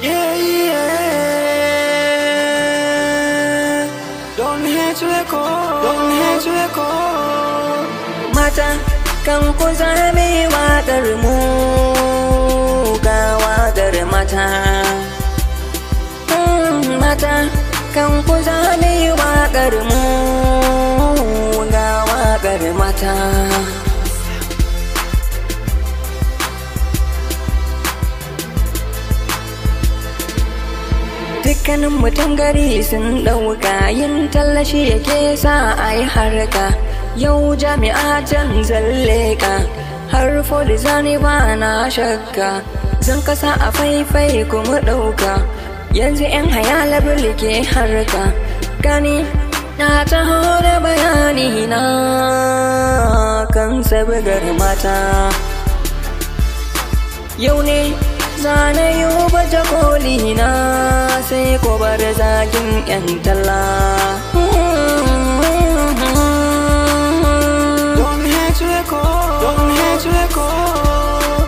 Yeah, yeah. Don't hate record, don't hate record. Mata kan ku zame waƙar mu ga waƙar mata. Mm, Mata kan ku zame waƙar mu ga waƙar mata. Dukkanin mutum gari sun ɗauka yin tallashi yake sa a yi harka. Yau jami'a can zalle ka har zani ba na shakka. Zan kasa a faifai kuma ɗauka. Yanzu 'yan hayala ke harka. Gani na taho da bayani na kan sabgar mata. Yau ne zane yi baje koli na sai ko bar zagin 'yan talla. Don't hate record, don't hate record.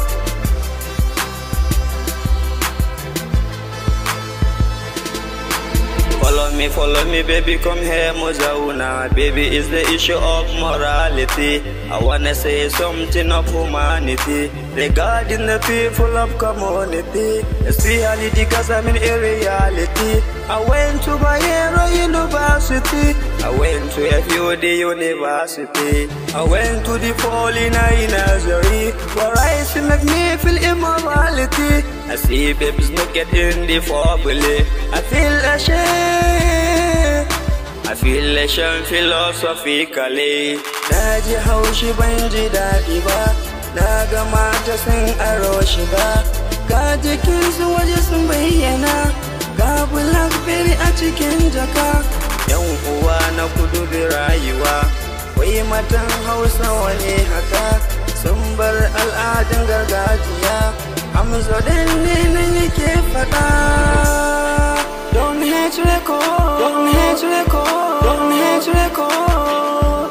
Follow me, follow me, baby, come here, Mozauna. Baby, is the issue of morality. I wanna say something of humanity regarding the people of community, especially because I'm in a reality. I went to Bayero University. I went to FUD University. I went to the Paulina Nursery, where I see make me feel immorality. I see babies not get in the family. I feel ashamed. I feel ashamed philosophically. Na ji haushi ban ji daɗi ba, na ga mata sun aro shiga. Ga jikinsu waje sun bayyana, ga blackberry a cikin jaka. Yan uwa na kudu bi rayuwa, wai matan hausa wani haka. Sun bar al'adun gargajiya, amsa ne nan yake faɗa. Don't hate record, don't hate record, don't hate record.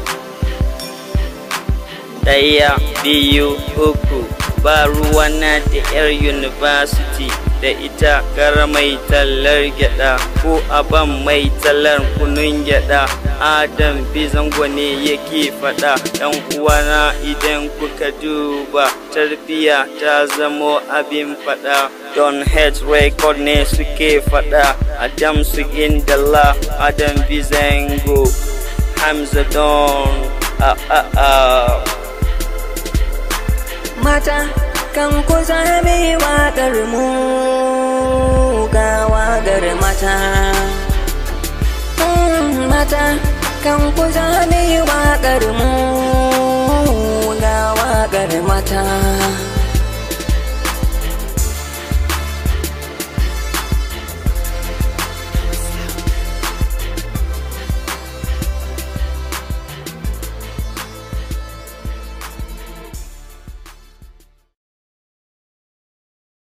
ɗaya biyu uku ba ruwana da 'yar university da ita gara mai tallar gyada ko aban mai tallar kunun gyada adam bizango ne yake fada yan uwana idan kuka duba tarbiya ta zamo abin fada don hate record ne suke fada adam su indala adam bizango hamza don a a a Mata kan ku zame waƙar mu ga waƙar mata. Mm, Mata kan ku zame waƙar mu ga waƙar mata.